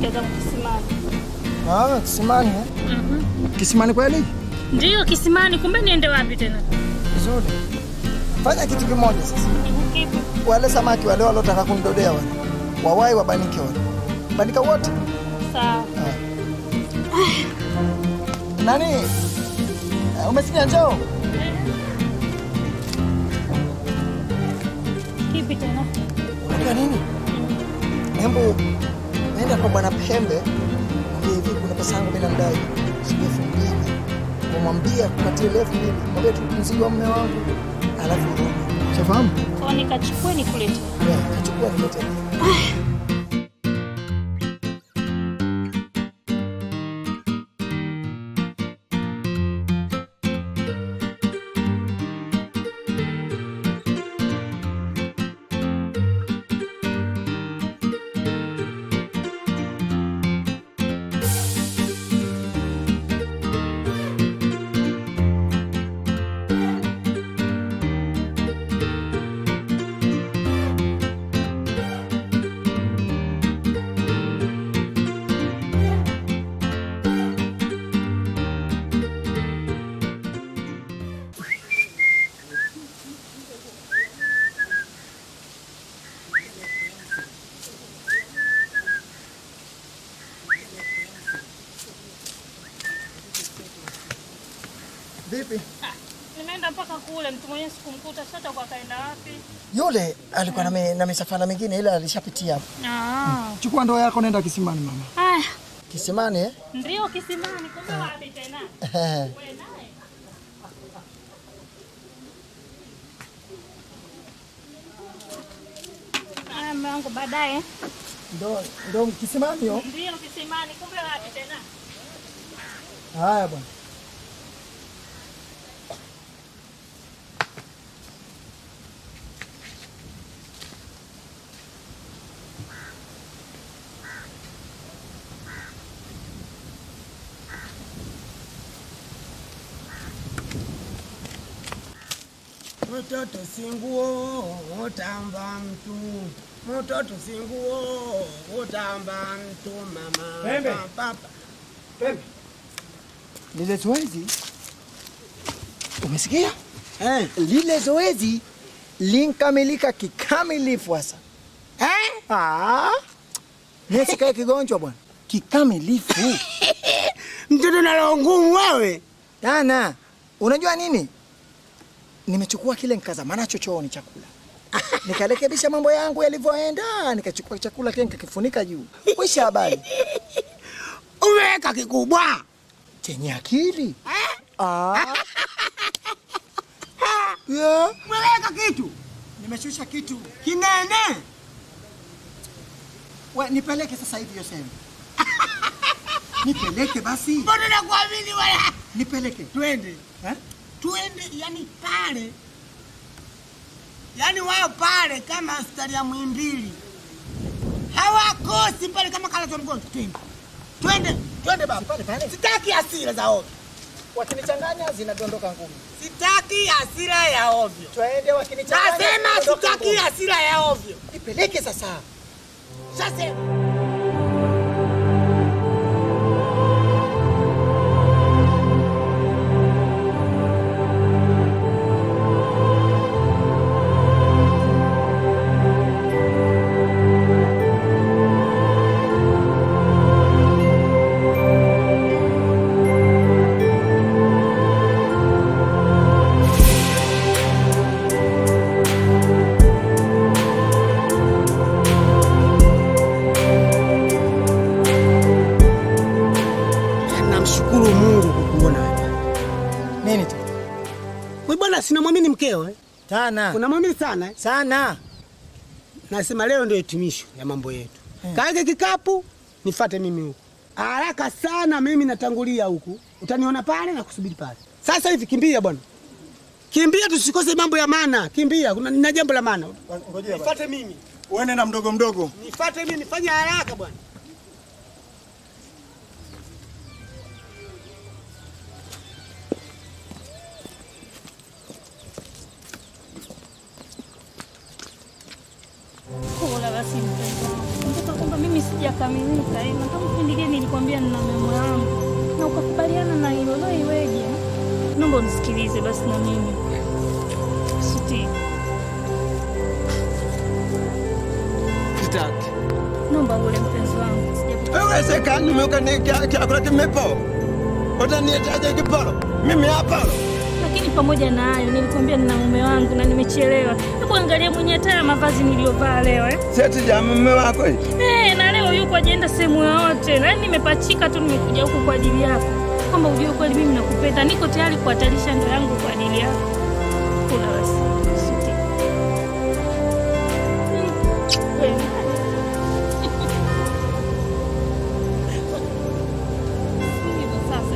naenda zangu kisimani. Ah, kisimani eh? Mhm. Kisimani kweli? Ndiyo kisimani, kumbe niende wapi tena? Vizuri. Fanya kitu kimoja sasa. Kipi? Wale samaki wale walotaka kunidodea wale. Wawai wabanike wale. Banika wote. Sawa. Nani? Eh, Umesikia njoo? Kipi tena? Unajua nini? Hembu nenda kwa bwana Pembe. Mwambie hivi kuna pesa yangu mimi namdai. Shilingi elfu mbili. Umwambie akupatie elfu mbili. Mwambie tu mzigo wa mume wangu. Alafu urudi. Shafahamu? Kwa nikachukue nikulete. Yeah, kachukua niletee. Vipi? Nimeenda mpaka kule, mtu mwenyewe sikumkuta, sasa kwa kaenda wapi? Yule alikuwa na, mi- na misafara mingine ila alishapitia hapo. Ah. Chukua ndoo yako nenda kisimani mama. Haya, Kisimani eh? ndio kisimani, kumbe wapi tena? Ehe. Wewe naye. Haya, mume wangu baadaye. Ndo ndo kisimani yo. Ndio kisimani, kumbe wapi tena? Haya bwana. Mtoto si nguo utamba mtu, mtoto si nguo utamba mtu mama. Pembe. Pa- pa- Pembe. Lile zoezi umesikia? Eh, Lile zoezi linkamilika kikamilifu sasa. eh? Ah. Mimi sikae kigonjwa bwana. Kikamilifu. Mtoto na roho ngumu wewe. Dana, unajua nini? Nimechukua kile nikazama nacho chooni chakula. Nikarekebisha mambo yangu yalivyoenda, nikachukua chakula tena nikakifunika juu. Wisha habari. Umeweka kikubwa. Chenye akili. Eh? Ah. Yeah. Umeweka kitu Nimeshusha kitu. kinene. We, nipeleke sasa hivi hiyo sehemu. Nipeleke basi. Mbona nakuamini wala? Nipeleke. Twende. Eh? Twende yani pale. Yaani wao pale kama hospitali ya Muhimbili. Hawakosi pale kama kala mgonjwa. Twende. Twende, twende baba. Pale pale. Sitaki hasira za ovyo. Wakinichanganya zinadondoka ngumi. Sitaki hasira ya ovyo. Twende wakinichanganya. Nasema zinadondoka sitaki ngumi. hasira ya ovyo. Nipeleke sasa. Sasa namshukuru Mungu kukuona wewe. Nini tu? Wewe bwana sinamwamini mkeo eh? Tana. Unamwamini sana eh? Sana. Nasema leo ndio hitimisho ya mambo yetu. Hmm. Kaeke kikapu, nifate mimi huku. Haraka sana mimi natangulia huku. Utaniona pale na kusubiri pale. Sasa hivi kimbia bwana. Kimbia tusikose mambo ya maana. Kimbia, kuna na jambo la maana. Ngojea basi. Nifate mimi. Uende na mdogo mdogo. Nifate mimi, nifanye haraka bwana. Kula basi mpenzi wangu. Kumbuka kwamba mimi sija imekamilika. Eh, Nataka kipindi kile nilikwambia nina mama yangu na ukakubaliana na hilo, leo iweje? Naomba unisikilize basi na mimi Siti, Sitaki. naomba ule mpenzi wangu sijapo Haiwezekani mimi chakula kimepo. Utanietaje kiporo? Mimi hapa. lakini pamoja na hayo nilikwambia nina mume wangu na nimechelewa. Hebu angalia mwenye hata ya mavazi niliyovaa leo eh. Seti ya mume wako hii. Eh, na leo yuko ajaenda sehemu yoyote, na nimepachika tu, nimekuja huku kwa ajili yako, kwamba ujue kweli mimi nakupenda, niko tayari kuhatarisha ndoa yangu kwa ajili yako. Kula basi Siti. Mm, wewe. Hivyo sasa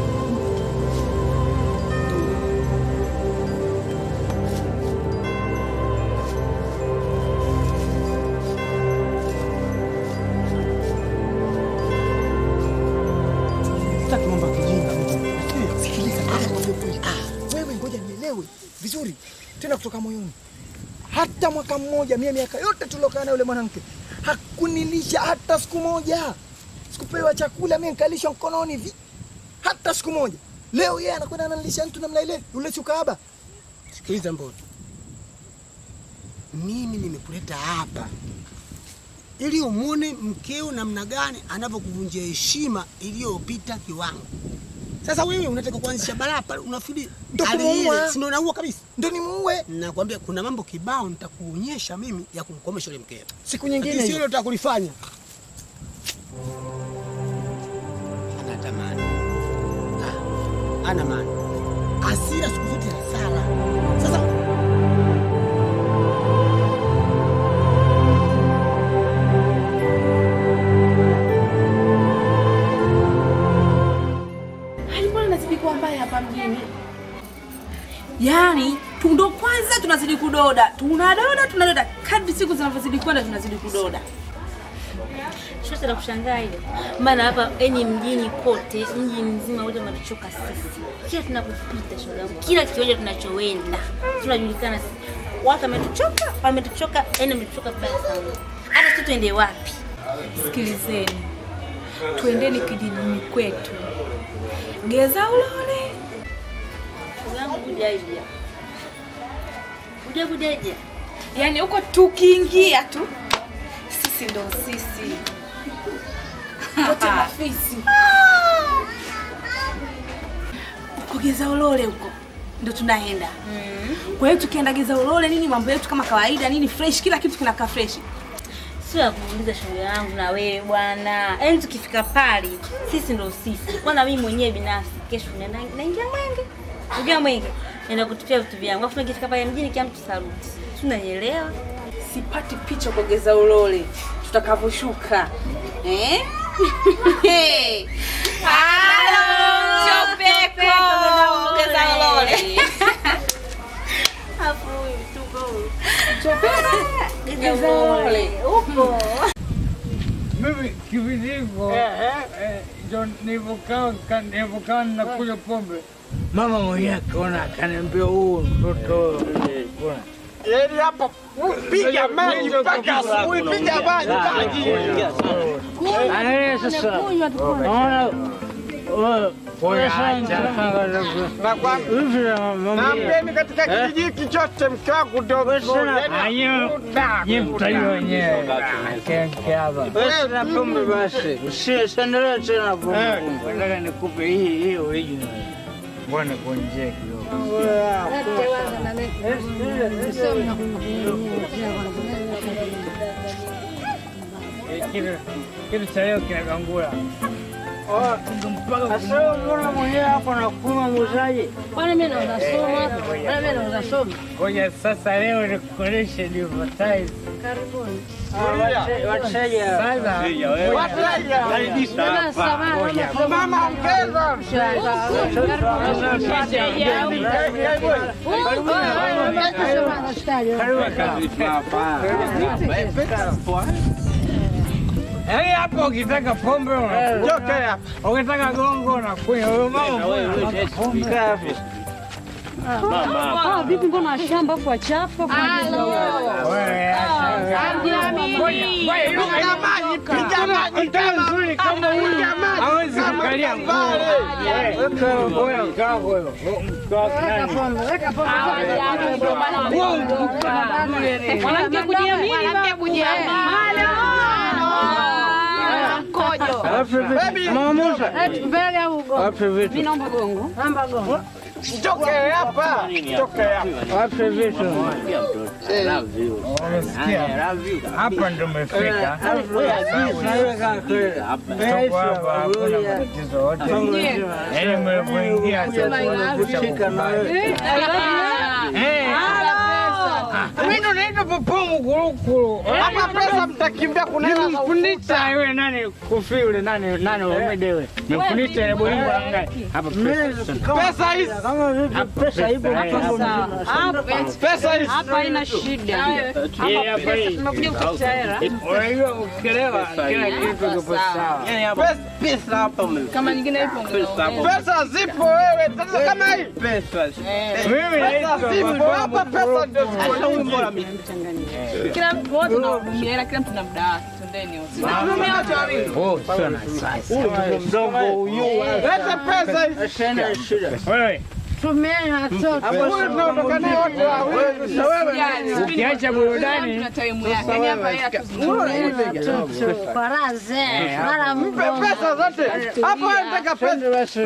Sitaki mambo ya kijinga mimi. Sikiliza, ngoja nikwambie kweli. Ah, wewe ngoja nielewe vizuri tena kutoka moyoni. Hata mwaka mmoja, mie miaka yote tuliokaa na yule mwanamke hakunilisha hata siku moja. Sikupewa chakula, mie nikalishwa mkononi hivi hata siku moja. Leo yeye anakwenda ananilisha mtu namna ile, yule chukaba. Sikiliza Mboni, mimi nimekuleta hapa ili umwone mkeo namna gani anavyokuvunjia heshima iliyopita kiwango. Sasa wewe unataka kuanzisha balaa pale, unafikiri Ndo hali kumuua. ile si ndo naua kabisa? Ndo nimuue Nakwambia kuna mambo kibao nitakuonyesha mimi ya kumkomesha yule mkeo, siku lakini nyingine sio hiyo. hilo utakulifanya. Anatamani Ah, ana maana hasira siku zote hasara. Sasa Hali mbona inazidi kuwa mbaya hapa mjini? Yaani tu ndo kwanza tunazidi kudoda, tunadoda tunadoda, kadri siku zinavyozidi kwenda tunazidi kudoda. Shote la kushangaa ile, maana hapa enyi mjini kote, mji mzima wote unatuchoka sisi. Kila tunapopita shoga yangu, kila kiwanja tunachoenda tunajulikana sisi. Watu wametuchoka, wametuchoka, yani wametuchoka vibaya sana. Hata sisi tuende wapi? Sikilizeni, tuendeni kijijini kwetu, geza ulole. Shoga yangu kujaija, kuja kujaija, Yaani huko tukiingia tu sisi ndo sisi wote mafisi huko geza ulole huko ndo tunaenda. Kwa hiyo tukienda geza ulole nini, mambo yetu kama kawaida nini, fresh, kila kitu kinakaa fresh. sio ya kuuliza shoga yangu na wewe bwana. Yaani tukifika pale sisi ndo sisi. Kwanza mimi mwenyewe binafsi kesho naenda naingia mwenge, ingia mwenge, naenda kutupia vitu vyangu, afu nikifika pale mjini kila mtu saruti, tunanielewa sipati picha kwa geza ulole tutakavyoshuka eh? Halo, Chopeko, geza ulole. Hapo huyu tuko huyu. Chopeko, geza ulole. Upo. Mimi kipindi hiko eh, ndo nilivyokaa ka- nilivyokaa nakunywa pombe, mama mwenyewe akaona akaniambia, huu mtoto eh, kuna Yaani hapo piga maji mpaka asubuhi, piga maji maji. Angalia sasa, naona wewe, pole sana, hivi na mama Naambieni katika kijiji hiki chote mke wangu ndio mzuri. Yaani Nye mtajua wenyewe kenke hapa. Basi na pombe basi, usiendelee tena pombe pombe. Nataka nikupe hii hii original. Mbona kuonjea kidogo. Eh, kitu- Kitu cha leo kinagangula. Sasa mbona mwenyewe hapo nakunywa muuzaji? Kwani mimi nauza somo hapo? Kwani mimi nauza somo? Ngoja sasa leo nikuoneshe advertise. Karibuni. Wateja. Sasa. mama ongeza. Yaani hapo ukitaka pombe unakunywa. Joke hapa. Ukitaka gongo unakunywa. Huyo mama mbona pombe. Ah, vipi mbona shamba afu wachafu afu Wewe acha. Ngoja, ngoja, yule mtaa mzuri kama huyu hawezi kukalia nguo. Wewe, ngoja, kaa huyo. Mkaa nani? Mwanamke kujiamini Alafu vipi? Mama Musa. mbele au gongo? Alafu vipi? Mimi naomba gongo. Naomba gongo. Toke hapa. Toke hapa. Alafu vipi? Umesikia? Hapa ndo umefika. Tuko hapa, hakuna matatizo yote. Yaani mlipoingia sasa. Eh. Mimi ndo naitwa Papa Mkurukuru. Hapa pesa mtakimbia kunena na Nimemfundisha yule nani kufi yule nani nani Omede yule. Nimemfundisha ile bolingo la ngai. Hapa pesa. pesa hizi. Hapa pesa ipo hapa. Pesa hizi. Hapa haina shida. Hii hapa hii. Tumekuja kutafuta hela. Unajua ukielewa kila kitu kipo sawa. Pesa Kama nyingine ipo pesa zipo wewe. Sasa kama hii Mimi naitwa pesa zipo Papa hapa, pesa ndio zipo. kila mtu wote tunahudumia ila kila mtu na muda wake. Twendeni wote. Oh, sana sasa. Mdogo huyu. Leta pesa hizi. Wewe Tumeana watoto. Huyu tunaondoka naye wote wawili. Sasa wewe ukiacha burudani Tuna time yake. Yaani hapa hela tuzungumze. Faraze. Mara mpe pesa zote. Hapo wewe nataka pesa.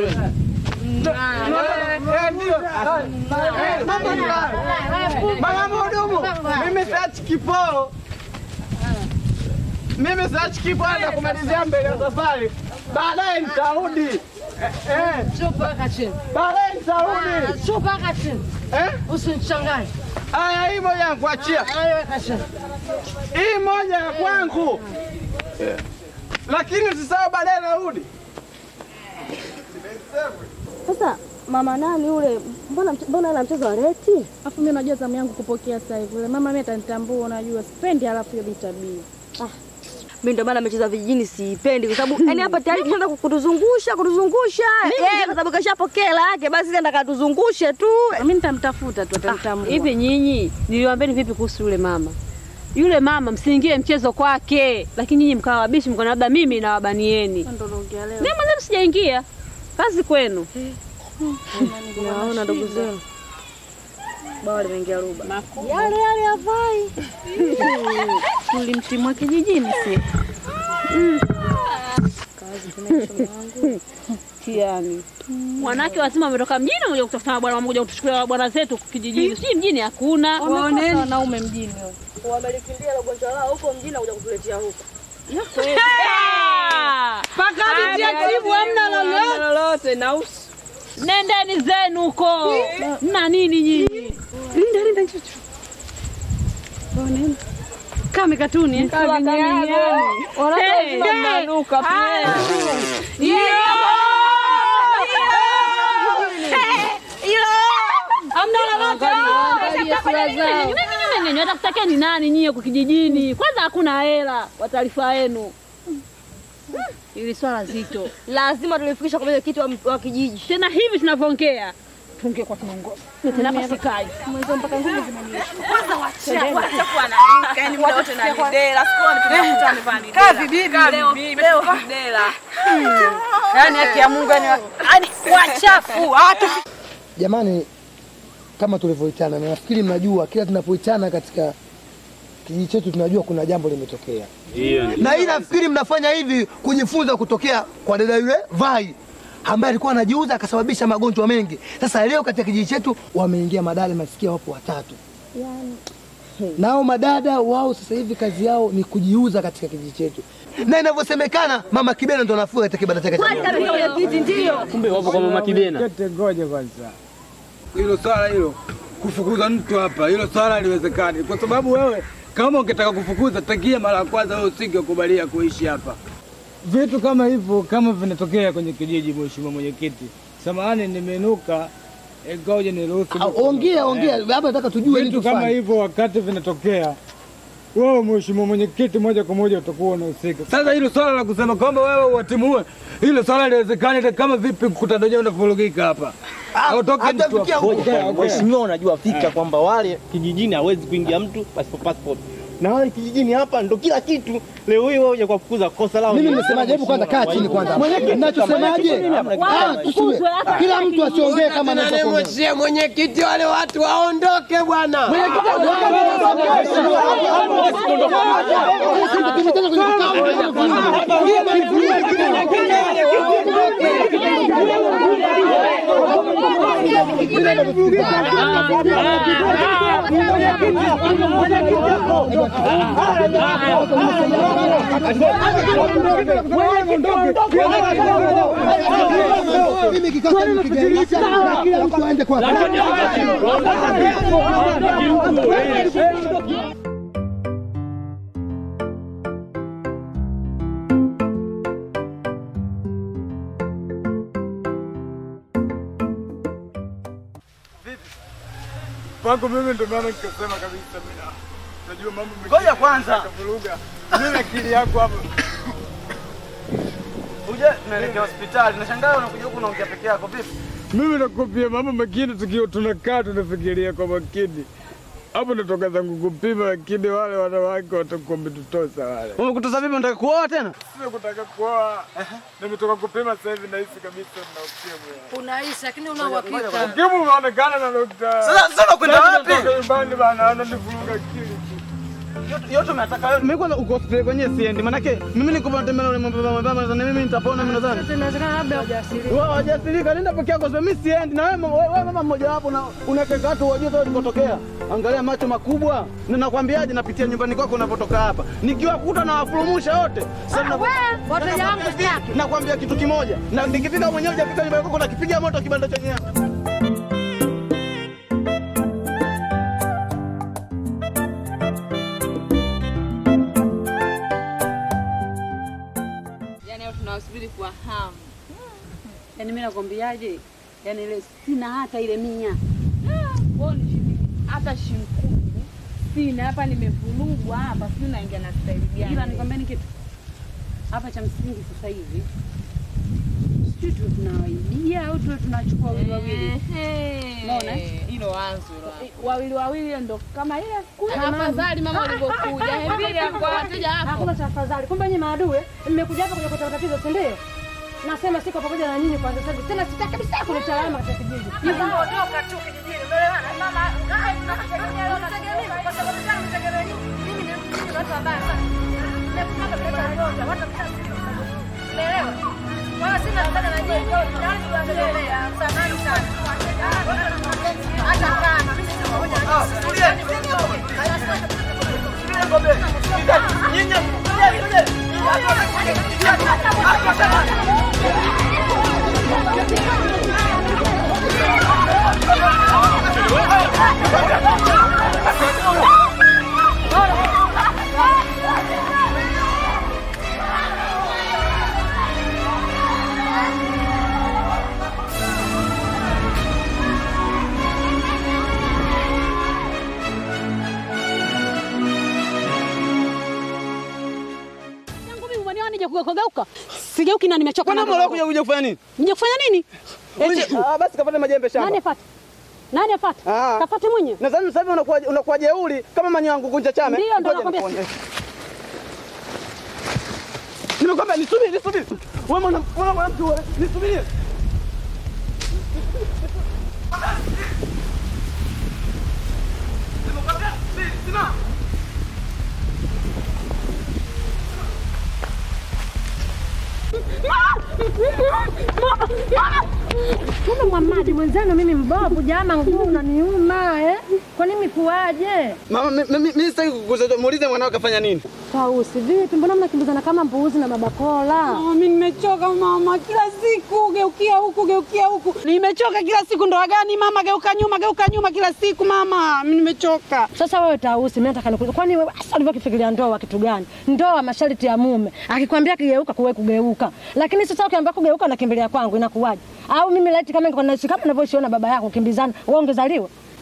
Eh, ndio. Eh, mambo ni haya. Mama mhudumu, mimi siachi kiporo. Mimi siachi kiporo na kumalizia mbele ya safari. Baadaye nitarudi. Eh, eh, Chupa weka chini. baadaye nitarudi. Chupa weka chini. Eh? Usinichanganye. Aya, hii moja ya kuachia. Hayo weka chini. Hii moja ya kwangu. Lakini usisahau baadaye narudi. Sasa mama nani ule, mbona mche- mbona ana mchezo wa reti? Afu mimi najua zamu yangu kupokea sasa hivi. Yule mama mimi atanitambua, unajua sipendi alafu hiyo tabia. Mimi ndio maana amecheza vijijini siipendi kwa sababu yani hapa tayari kishaanza kutuzungusha kutuzungusha. Eh, kwa sababu kashapokea hela yake basi nenda katuzungushe tu. Mimi nitamtafuta tu atanitambua. Hivi nyinyi niliwaambieni vipi kuhusu yule mama? Yule mama msiingie mchezo kwake, lakini nyinyi mkawa wabishi, mkaona labda mimi nawabanieni. Ndio naongea leo. Mimi mwanzo sijaingia, kazi kwenu. Naona ndugu zenu. Bawa limeingia ruba. Yale yale havai. Tulimtimua kijijini si. Tiani. Wanawake wazima wametoka mjini wamekuja kutafuta bwana wamekuja kutuchukulia bwana zetu kijijini. Sijui mjini hakuna. Waoneni wanaume mjini. Wamelikimbia na ugonjwa lao huko mjini na kuja kutuletea huko. Paka tibu hamna lolote. Lolote na usi. Nendeni zenu huko. Mna nini nyinyi? Linda linda chuchu. Waoneni. Kama katuni eh? Kama duniani. Hey, hey. Ah. Hamna lolote. Watakutakia ni nani nyie huko kijijini? Kwanza hakuna hela kwa taarifa yenu. Ili swala zito. Lazima tulifikisha kwa mwenyekiti wa, wa kijiji. Tena hivi tunavyoongea tuongee kwa kiongozi. Tena hapa sikai. Mwanzo mpaka nguvu zinaniisha. Kwanza wacha wacha kuwa na rinka, yani muda wote na lidela. Sikuwa nikienda kukutana ni kazi bibi leo leo lidela. Yani haki ya Mungu yani yani wachafu hata Jamani, kama tulivyoitana, na nafikiri mnajua kila tunapoitana katika kijiji chetu tunajua kuna jambo limetokea, na hii nafikiri mnafanya hivi kujifunza kutokea kwa dada yule Vai ambaye alikuwa anajiuza akasababisha magonjwa mengi. Sasa leo katika kijiji chetu wameingia madada, nasikia wapo watatu. Nao madada wao sasa hivi kazi yao ni kujiuza katika kijiji chetu, na inavyosemekana mama Kibena ndo anafua katika kibanda chake cha Kwani kabisa mwenyekiti ndio. Kumbe wapo kwa mama Kibena. Kete ngoja kwanza. Hilo swala hilo kufukuza mtu hapa, hilo swala haliwezekani, kwa sababu wewe kama ungetaka kufukuza tangia mara ya kwanza, wewe usingekubalia kuishi hapa. Vitu kama hivyo kama vinatokea kwenye kijiji, mheshimiwa mwenyekiti, samahani, nimenuka ngoja niruhusu. Ah, Ongea ongea, hapa nataka tujue nini Vitu kama tufanye. hivyo wakati vinatokea, wewe mheshimiwa mwenyekiti, moja kwa moja utakuwa unahusika. Sasa hilo swala la kusema kwamba wewe uwatimue, hilo swala haliwezekani. Hata kama vipi mkutano wenyewe unavurugika hapa, Mheshimiwa, unajua fika kwamba wale kijijini hawezi kuingia mtu pasipo passport na wale kijijini hapa ndo kila kitu. Leo hii wewe kwa kufukuza kosa lao. Mimi nimesemaje? Hebu kwanza kaa chini kwanza. Ninachosemaje? Ah, tusiwe. Kila mtu asiongee kama anavyoongea. Mheshimiwa mwenyekiti, wale watu waondoke bwana. Mimi kikao nikigarisha kila mtu aende kwa Kwangu mimi ndo maana nikasema kabisa mimi ah, najua mambo mengi. Ngoja kwanza. Kavuruga. Mimi akili yako hapo. Uje tunaelekea hospitali. Nashangaa unakuja huku unaongea peke yako vipi? Mimi nakwambia mambo mengine tukiwa tunakaa tunafikiria kwa makini. Hapo natoka zangu kupima, lakini wale wanawake watakuwa wametutosa wale. Umekutosa vipi? Unataka kuoa tena? Sio kutaka kuoa. Nimetoka kupima sasa hivi nahisi kabisa nina ukimwi. Unaishi lakini una uhakika. Ukimwi umeonekana na daktari. Sasa- sasa unakwenda Sasa wapi? natoka nyumbani bana, ananivuruga akili tu. Yote- Yote umetaka wewe. Mimi kwanza uko hospitali kwenyewe siendi. Manake mimi niko natembea na yule mama mama na mimi nitapona mimi nadhani. Inawezekana labda hujasirika. Wewe hujasirika, nenda peke yako. Mimi siendi na wewe wewe wewe mama mmoja wapo na unateka watu wajue sasa ulikotokea. Angalia macho makubwa. Na nakwambiaje napitia nyumbani kwako unapotoka hapa. Nikiwakuta na wafurumusha wote. Sasa na wateja wangu sitaki. Nakwambia kitu kimoja. Na nikifika mwenyewe hujafika nyumbani kwako nakipiga moto kibanda chenyewe. Yaani hao tunawasubiri kwa hamu. Yaani mimi nakwambiaje? Yaani ile sina hata ile mia. Wewe ni shilingi hata shilingi kumi sina hapa, nimevurugwa hapa, sijui naingia na staili gani. Ila nikwambieni kitu hapa cha msingi sasa hivi, sijui tuwe tunawaibia au tuwe tunachukua wawili wawili. Unaona eh? Hilo wanzo hilo. Eh, wawili wawili ndo kama ile siku Ah, afadhali mama ulivyokuja. Hembili kwa wateja wako. Hakuna cha afadhali. Kumbe nyinyi maadui, mmekuja hapa kuja kutatua tatizo, si ndio? Nasema siko pamoja na nyinyi kwanza sasa. Tena sitaki kabisa kuleta alama katika kijiji. Hivyo Ondoka tu kijijini. Umeelewana? Mama, ngai tunakutegemea wewe unategemea mimi kwa sababu gani unategemea nini? Mimi ni mimi ni watu wabaya sana. Nimekuja kuleta ndoto, watu mtasiri. Umeelewa? Wala sina msaada na nyinyi. Yaani tunaendelea. Samahani sana. Hata kama mimi siko pamoja na nyinyi. yangu mimi umeniona nije kugeuka. Sigeuki na nimechoka. Kwani na mbona kuja kuja kuja kufanya nini? Nije kufanya nini? Eti Ah, basi kapate majembe shamba. nani afate? Nani afate? Ah. Kafate mwenye. Na sasa hivi unakuwa unakuwa jeuri kama manyo yangu kunja chame. Ndio, ndio Ngoja nakwambia. nikuonyeshe. Nimekwambia nisubiri, nisubiri. Wewe mwana mwana mwanamke wewe, nisubiri. Nimekwambia, si- simama. Kumbe Mwamadi mwenzenu, mimi mbovu jama, nguu unaniuma eh? Kwa nini kuwaje? Mama, mi- mi- mimi sitaki kukuzoea. Muulize mwanao kafanya nini? Tausi, vipi? Mbona mnakimbizana kama mbuzi na babakola? Mimi nimechoka mama, kila siku geukia huku geukia huku. Nimechoka kila siku, ndoa gani mama? Geuka nyuma, geuka nyuma kila siku mama, mimi nimechoka. Sasa wewe Tausi, mimi nataka nikuulize, kwani wewe hasa ulivyokifikiria ndoa kitu gani? Ndoa masharti ya mume, akikwambia kigeuka kuwe kugeuka, lakini sasa ukiambia kugeuka unakimbilia kwangu, inakuwaje? Au mimi laiti kama ningekuwa naishi kama ninavyoishi na baba yako kimbizana, wewe ungezaliwa?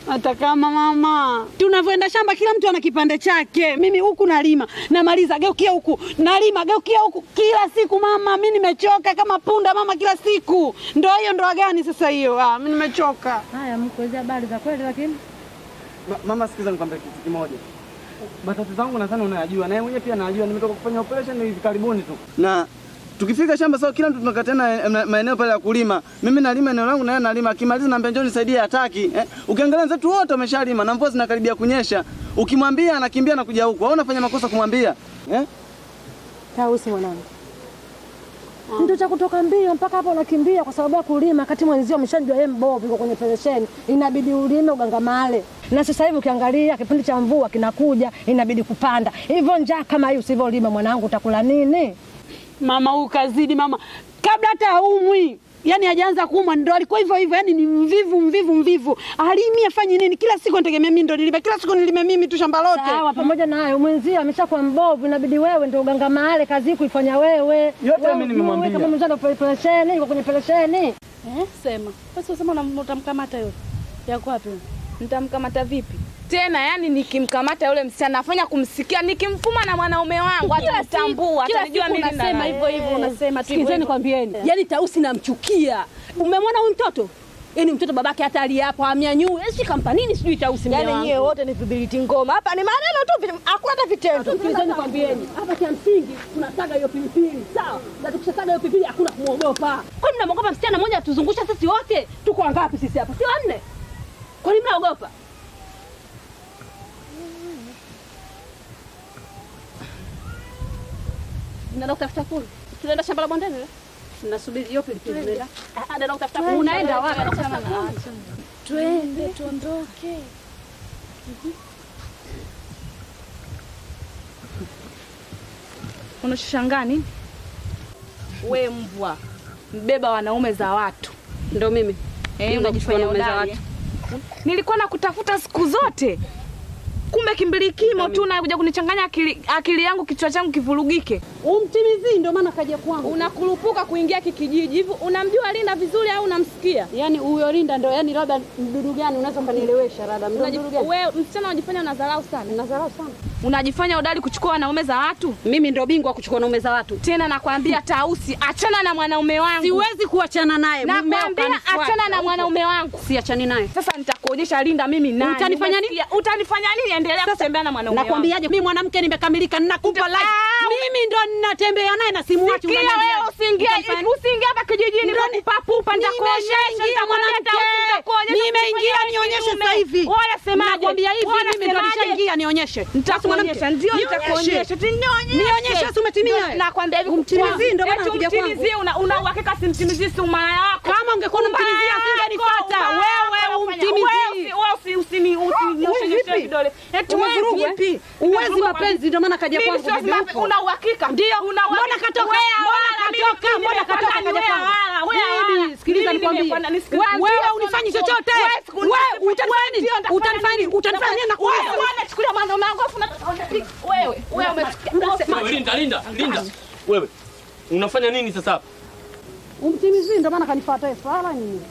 Hata kama mama, tunavyoenda shamba kila mtu ana kipande chake. Mimi huku nalima, namaliza, geukia huku, nalima, geukia huku, kila siku mama. Mi nimechoka kama punda mama, kila siku. Ndoa hiyo ndoa gani sasa hiyo? Ah, mi nimechoka. Haya, mkuelezea habari za kweli, lakini Ma, mama sikiza nikwambia kitu kimoja. Matatizo zangu nadhani unayajua na yeye mwenyewe pia anajua. Nimetoka kufanya operation hivi karibuni tu. Na tukifika shamba sawa, kila mtu tunakatana maeneo pale ya kulima. Mimi nalima eneo langu na yeye analima. Akimaliza naambia njoo nisaidie, hataki. Eh? Ukiangalia wenzetu wote wameshalima na mvua zinakaribia kunyesha. Ukimwambia anakimbia na kuja huku. Au unafanya makosa kumwambia? Eh? Tausi mwanangu, ndio cha kutoka mbio mpaka hapo unakimbia kwa sababu ya kulima, kati mwenzio ameshajua yeye mbovu, yuko kwenye pelesheni, inabidi ulime ugangamale. Na sasa hivi ukiangalia kipindi cha mvua kinakuja, inabidi kupanda. Hivyo njaa kama hii usivyolima, mwanangu, utakula nini? Mama huyu kazidi mama, kabla hata haumwi yani hajaanza kuumwa ndo alikuwa hivyo hivyo, yani ni mvivu mvivu mvivu. Alimi afanye nini? Kila siku anategemea mimi ndo nilime, kila siku nilime mimi tu shamba lote. Sawa, pamoja na hayo mwenzio ameshakuwa mbovu, inabidi wewe ndio ugangamale, kazi hii kuifanya wewe. Yote Wewe mimi nimemwambia. ujue Kama mwenzio ndio pelesheni, yuko kwenye pelesheni. Eh, sema. Basi usema unam- utamkamata yule. Yako wapi? Nitamkamata vipi? Tena yani nikimkamata yule msichana nafanya kumsikia nikimfuma na mwanaume wangu hata mtambua kila atajua siku mimi unasema hivyo hivyo, unasema tu hivyo Sikizeni hivyo. kwambieni, yani Tausi namchukia. Umemwona huyu mtoto? Yaani mtoto babake hata aliapo amnyanyue, sijui kampa nini, sijui Tausi Yaani mja wangu. nyie wote ni vibiliti ngoma. Hapa ni maneno tu, vi- hakuna hata vitendo. Sikilizeni kwambieni, hapa cha msingi tunasaga hiyo pilipili, sawa? Na tukishasaga hiyo pilipili hakuna kumwogopa. Kwani mnamwogopa msichana mmoja atuzungusha sisi wote? Tuko wangapi sisi hapa? Si wanne? Kwani mnaogopa? Mnaenda kutafuta kuni? Tunaenda shamba la bondeni le? Tunasubiri hiyo pilipili. Tunaenda. Ah, ah, naenda kutafuta kuni. Unaenda wapi? Achana na Twende tuondoke. Unachoshangaa nini? We mbwa, mbeba wanaume za watu. Ndo mimi. Eh, Mimi unajifanya wanaume za hodari, eh? Nilikuwa nakutafuta siku zote, kumbe kimbilikimo tu nakuja kunichanganya akili, akili yangu kichwa changu kivurugike. Umtimizi ndo maana kaja kwangu. Unakurupuka kuingia kikijiji hivi. Unamjua Linda vizuri au unamsikia? Yaani huyo Linda ndo yani labda mdudu gani unaweza kunielewesha labda mdudu Unaji- gani? Wewe msichana unajifanya unadharau sana. Unadharau sana. Unajifanya hodari kuchukua wanaume za watu. Mimi ndo bingwa kuchukua wanaume za watu. Tena nakwambia Tausi, achana na mwanaume wangu. Siwezi kuachana naye. Mumeo Nakwambia kanifuata. achana na Huko. mwanaume wangu. Siachani naye. Sasa nitakuonyesha Linda mimi nani. Utanifanya nini? Umesikia? Utanifanya nini? Endelea kutembea na mwanaume wangu. Nakwambiaje, mimi mwanamke nimekamilika, ninakupa life. Mimi ndo ninatembea naye na simuachi. Sikia unaniambia. wewe usiingie Utanifanya- usiingie hapa kijijini Ndo kwa ni- kupapupa nitakuonyesha Nimeshaingia nitakwambia mwanamke. Tausi, nitakuonyesha Nimeingia kufanya nionyeshe kiume. sasa hivi. Wewe unasemaje? Nakwambia hivi Wewe mimi ndo unasemaje? nishaingia nionyeshe. Nitakuonyesha, ndio nitakuonyesha. Nionyeshe. Nionyeshe, si umetimia wewe? Nakwambia hivi Umtimizie, ndo maana eti unakuja kwangu. umtimizie, una una uhakika simtimizie si umaya wako. Kama ungekuwa unamtimizia asingenifuata. Wewe umtimizie. Wewe usi usini usinyoshe vipi? vidole. Eti Umevuruga, wewe eh? vipi? Uwezi Umevuruga mapenzi, ndo maana kaja Mimi kwangu, siwezi bibi mapenzi. huko. Una uhakika? Ndio. Una uhakika? Mbona katoka? Wewe Mbona hawala, mimi katoka? mimi Mbona nimepanda katoka kaja wewe kwangu? hawala, wewe Bibi, hawala. sikiliza Mimi nikwambie. nimepanda, nisikilize. Wewe Ndio, unifanyi ndio, chochote. wewe siku- Wewe ndio, utanifanya nini? ndio, nitafanya Utanifanya nini? Utanifanya nini? Wewe Nakuuliza. wewe unachukulia mwanaume wangu afu unataka wewe wewe umechukia Wewe, Linda, Linda, Linda. Wewe unafanya nini sasa hapa? Umtimizi ndo maana kanifuata yeye. Swala nini?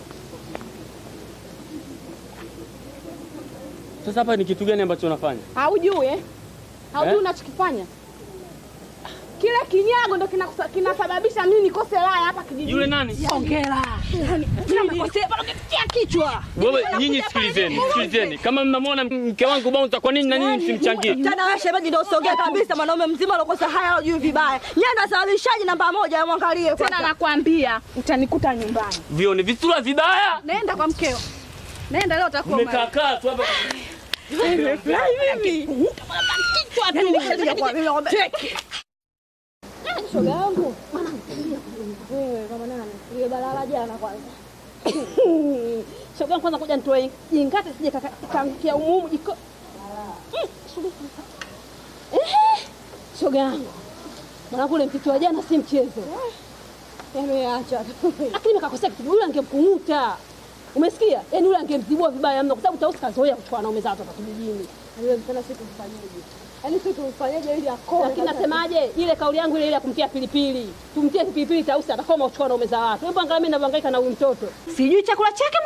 Sasa hapa ni kitu gani ambacho unafanya? Haujui eh? Haujui Eh? unachokifanya? Kile kinyago ndo kinakusa- kinasababisha mimi nikose raha hapa kijijini. Yule nani? Hongera. Yaani mimi nimekosea pale ukitia kichwa. Wewe nyinyi sikilizeni, sikilizeni. Kama mnamwona mke wangu bouncer, kwa nini na nyinyi msimchangie? Tena wewe shemeji ndio usogea kabisa, mwanaume mzima alokosa haya hajui vibaya. Yeye ndo asababishaji namba moja, mwangalie Tena nakwambia utanikuta nyumbani. Vione visura vibaya. Nenda kwa mkeo. Nenda leo utakuwa Mmekaa kaa tu hapa. Nimefurahi mimi. Kichwa tu. Teke. Shoga yangu wewe kama nani ile balala jana kwanza shoga yangu kwanza kuja nitoe jingate sije kaangukia umumu jiko Mm, shoga yangu. Eh, shoga yangu mwanangu ule mtoto wa jana si mchezo yameacha lakini nikakosea kitu yule angemkung'uta umesikia yaani yule angemzibua vibaya mno kwa sababu tausi kazoea kuchukua wanaume zake hapa kijijini yule mtana siku mfanyaje yaani sisi tumfanyaje ili akome lakini nasemaje ile kauli yangu ile ile ya kumtia pilipili tumtie pilipili tausi atakoma kuchukua wanaume za watu hebu angalia mimi ninavyohangaika na huyu mtoto Sijui chakula chake mwanamume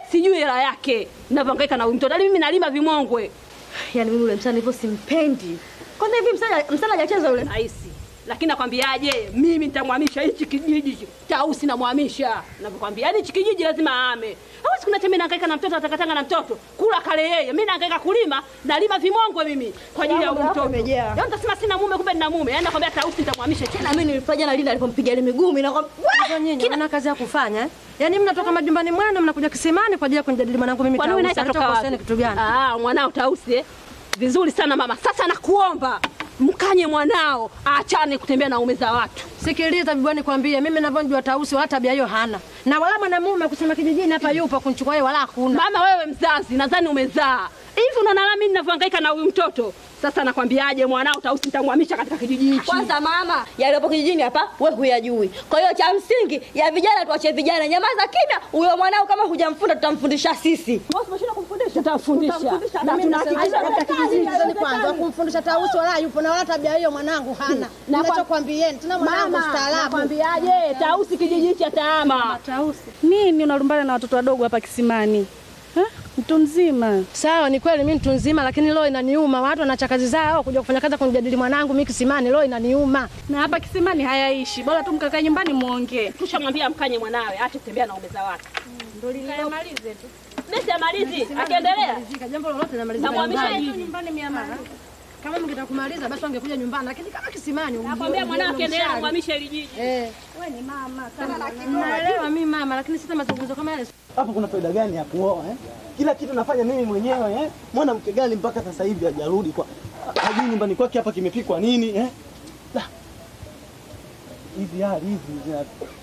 sijui hela yake navyohangaika na huyu mtoto. Yaani mimi nalima vimongwe. Yaani mimi yule msichana hivyo simpendi. Kwanza hivi msichana msichana hajacheza yule. Rahisi. Lakini nakwambiaje, mimi nitamhamisha hichi kijiji Tausi, namhamisha navyokwambia. Yaani hichi kijiji lazima aame. Hawezi kuna mimi nahangaika na mtoto atakatanga na mtoto kula kale yeye. Mimi nahangaika kulima, nalima vimongwe mimi kwa ajili ya huyu Hapo mtoto. umejaa. Yaani utasema sina mume, kumbe nina mume. Yaani nakwambia Tausi nitamhamisha Na mimi nilifanya jana Linda alipompiga ile miguu na Hizo nyinyi mna kazi ya kufanya eh? Yaani mnatoka majumbani mwenu mnakuja kisimani kwa ajili ya kunijadili mwanangu mimi Kwani wewe Tausi. naye katoka Anatoka wapi? Hussein kitu gani? Ah, mwanao Tausi eh? Vizuri sana mama. Sasa nakuomba mkanye mwanao aachane kutembea na ume za watu. Sikiliza bibi, nikwambie mimi ninavyojua Tausi wala tabia hiyo hana. Na wala mwanamume kusema kijijini hapa yupo kunichukua yeye wala hakuna. Mama wewe mzazi, nadhani umezaa. Hivi unaona na mimi ninavyohangaika na huyu mtoto? Sasa nakwambiaje mwanao Tausi nitamhamisha katika kijiji hichi. Kwanza mama, yaliyopo kijijini hapa wewe huyajui. Kwa hiyo cha msingi ya vijana tuache vijana, nyamaza kimya. Huyo mwanao kama hujamfunda tutamfundisha sisi. Wewe umeshinda kumfundisha, tutamfundisha. Na Na tunahakikisha katika kijiji hicho kwanza kumfundisha Tausi wala yupo na wala tabia hiyo mwanangu hana. Na kwa- Ninachokwambieni tena mwanangu Mama, staarabu. nakwambiaje Tausi kijiji hichi ataama. Tausi, nini unalumbana na watoto wadogo hapa kisimani? Ha? Mtu mzima. Sawa, ni kweli mimi mtu nzima, lakini leo inaniuma. Watu wanacha kazi zao kuja kufanya kazi ya kunijadili mwanangu mimi kisimani, leo inaniuma. Na hapa kisimani hayaishi. Bora tu mkakae nyumbani muongee. Tushamwambia mkanye mwanawe aache kutembea na ume za watu. Ndio lilimalize tu. Mimi amalizi, akiendelea Jambo lolote namalizika Namhamisha nyumbani. nyumbani mia mara. Kama mngetaka kumaliza basi wangekuja nyumbani, lakini kama kisimani Nakwambia mwanao akiendelea kumhamisha hili jiji. Eh. Wewe ni mama. Naelewa mimi mama, lakini sita mazungumzo kama yale. Hapo kuna faida gani ya kuoa eh? Kila kitu nafanya mimi mwenyewe eh? Mwanamke gani mpaka sasa hivi hajarudi kwa hajui nyumbani kwake hapa kimepikwa nini eh? La. Hizi hali hizi zina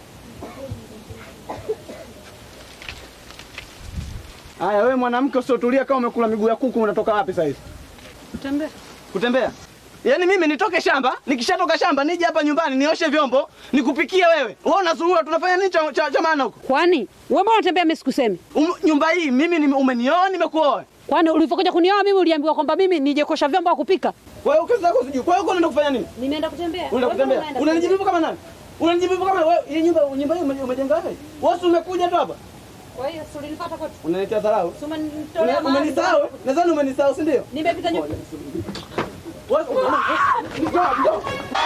Haya, wewe mwanamke usiotulia kama umekula miguu ya kuku unatoka wapi sasa hivi? Kutembea. Kutembea? Yaani mimi nitoke shamba, nikishatoka shamba nije hapa nyumbani nioshe vyombo, nikupikie wewe. Wewe unazurura tunafanya nini cha, cha, cha maana huko? Kwani wewe mbona unatembea mimi sikusemi? Um, nyumba hii mimi nime- umenioa nimekuoa. Kwani ulivyokuja kunioa mimi uliambiwa kwamba mimi nije kosha vyombo au kupika? Kwa hiyo kazi zako sijui. Kwa hiyo uko unaenda kufanya nini? Nimeenda kutembea. Unaenda kutembea. Unanijibu hivyo kama nani? Unanijibu hivyo kama wewe hii nyumba nyumba hii ume- umejenga wewe? Wewe si umekuja tu hapa? Kwa hiyo si ulinifuata kote. Unaniletea dharau. Si umenitolea Una- mahali. Umenisahau? eh? Nadhani umenisahau, si ndio? Nimepita nyuma. Wewe njoo, njoo.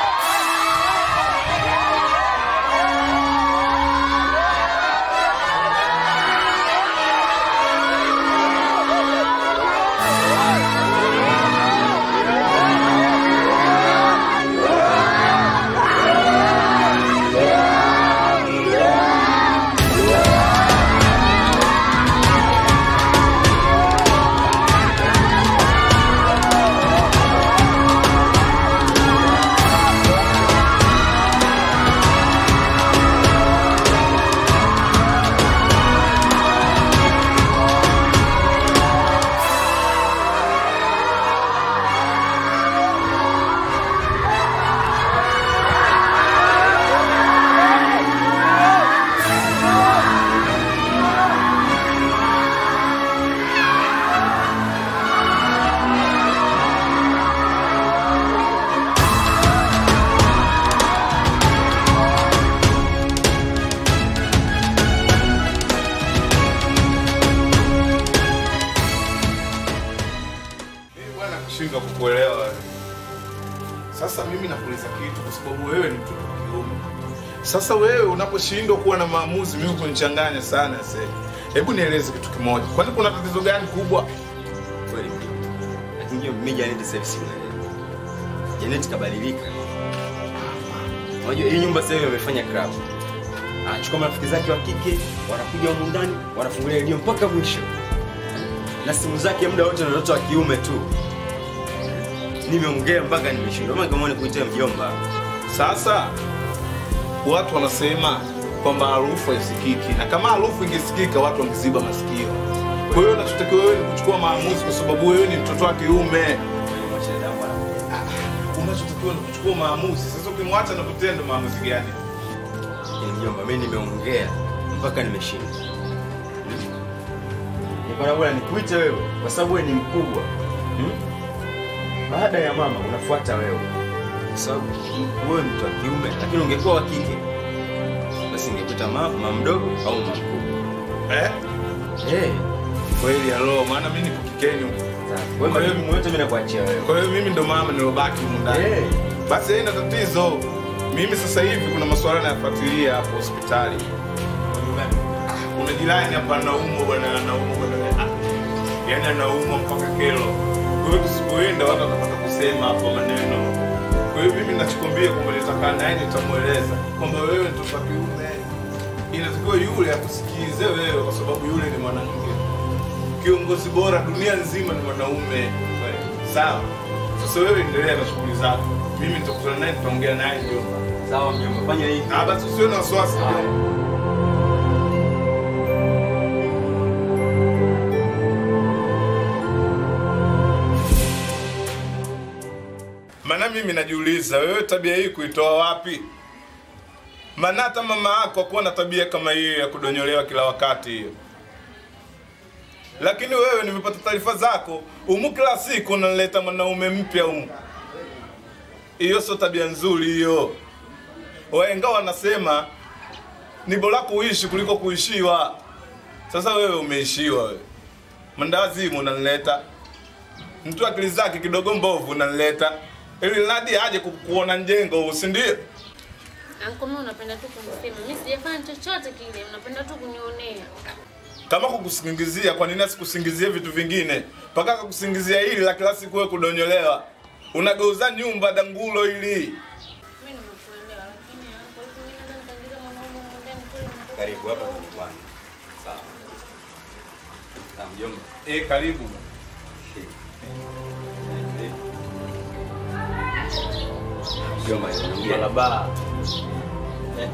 Mimi bwana kushindwa kukuelewa wewe. Sasa mimi nakuuliza kitu kwa sababu wewe ni mtoto wa kiume. Sasa wewe unaposhindwa kuwa na maamuzi, mimi kunichanganya sana sasa. Hebu nieleze kitu kimoja. Kwani kuna tatizo gani kubwa? Kweli. Lakini hiyo mimi Janet sasa hivi si unaelewa. Janet kabadilika. Unajua hii nyumba sasa hivi wamefanya club. Anachukua marafiki zake wa kike, wanakuja humu ndani, wanafungulia redio mpaka mwisho. Na simu zake muda wote na watoto wa kiume tu. Nimeongea mpaka nimeshindwa. Mama kama nikuitia mjomba. Sasa watu wanasema kwamba harufu haisikiki, na kama harufu ingesikika watu wangeziba masikio. Kwa hiyo unachotakiwa wewe ni kuchukua maamuzi, kwa sababu wewe ni mtoto wa kiume. Ah, Unachotakiwa ni kuchukua maamuzi. Sasa ukimwacha na kutenda maamuzi gani? Yaani mjomba, mimi nimeongea mpaka nimeshindwa. Nikaona bora nikuite wewe kwa sababu wewe ni mkubwa. Hmm? Baada ya mama unafuata wewe. Kwa sababu wewe ni mtu wa kiume, lakini ungekuwa wa kike basi ningekuita mama, mama mdogo au mama mkubwa. Eh? Eh. Kweli halo, maana mimi niko kikeni huko. Wewe majukumu yote mimi nakuachia wewe. Kwa hiyo mimi ndo mama nilobaki humu ndani. Eh. Basi haina tatizo. Mimi sasa hivi kuna masuala nayafuatilia hapo hospitali. Ah, Kuna jirani hapa anaumwa bwana, anaumwa bwana. Ah, Yaani anaumwa mpaka kero. Kwa hiyo tusipoenda watu watapata kusema hapo maneno. Kwa hiyo mimi ninachokwambia kwamba nitakaa naye nitamweleza kwamba wewe ni mtoto wa kiume. Inatakiwa yule akusikize wewe kwa sababu yule ni mwanamke. Kiongozi bora dunia nzima ni mwanaume. Sawa. Sasa wewe endelea na shughuli zako. Mimi nitakutana naye nitaongea naye mjomba. Sawa mjomba, fanya hivi. Ah, basi usiwe na wasiwasi. mjomba. Maana mimi najiuliza wewe tabia hii kuitoa wapi? Maana hata mama yako hakuwa na tabia kama hiyo ya kudonyolewa kila wakati hiyo. Lakini wewe nimepata taarifa zako, umu kila siku unaleta mwanaume mpya umu. Hiyo sio tabia nzuri hiyo. Wahenga wanasema ni bora kuishi kuliko kuishiwa. Sasa wewe umeishiwa wewe. Mandawazimu unanileta. Mtu akili zake kidogo mbovu unanileta. Ili nadi aje kukuona njengo, si ndio? Anko, mimi unapenda tu kunisema. Mimi sijafanya chochote kile, unapenda tu kunionea. Kama kukusingizia, kwa nini asikusingizie vitu vingine? Mpaka akakusingizia hili la kila siku wewe kudonyolewa. Unageuza nyumba dangulo hili. Mimi nimekuelewa, lakini anko, hivi mimi naweza nikaingiza mwanaume huko ndani kweli? Karibu hapa kwa nyumbani. Sawa. Sawa mjomba. Eh, karibu. Mjomba, ongea. Barabara. Eh.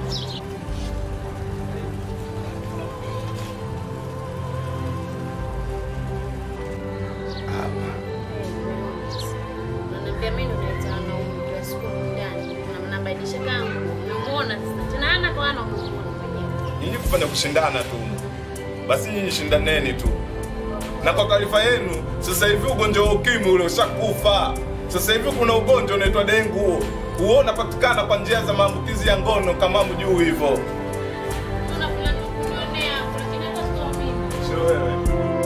Unaniambia mimi ndo naita wanaume kila siku huko ndani. Na mnabadilisha kama umemuona sasa. Tena ana kwa ana umemuona mwenyewe. Nyinyi kufanya kushindana tu. Basi nyinyi shindaneni tu. Na kwa taarifa yenu, sasa hivi ugonjwa wa ukimwi ule ushakufa. Sasa hivi kuna ugonjwa unaitwa dengu. Huo unapatikana kwa njia za maambukizi ya ngono kama mjuu hivyo. Unapenda tu kunionea, lakini hata sio mimi. Sio wewe.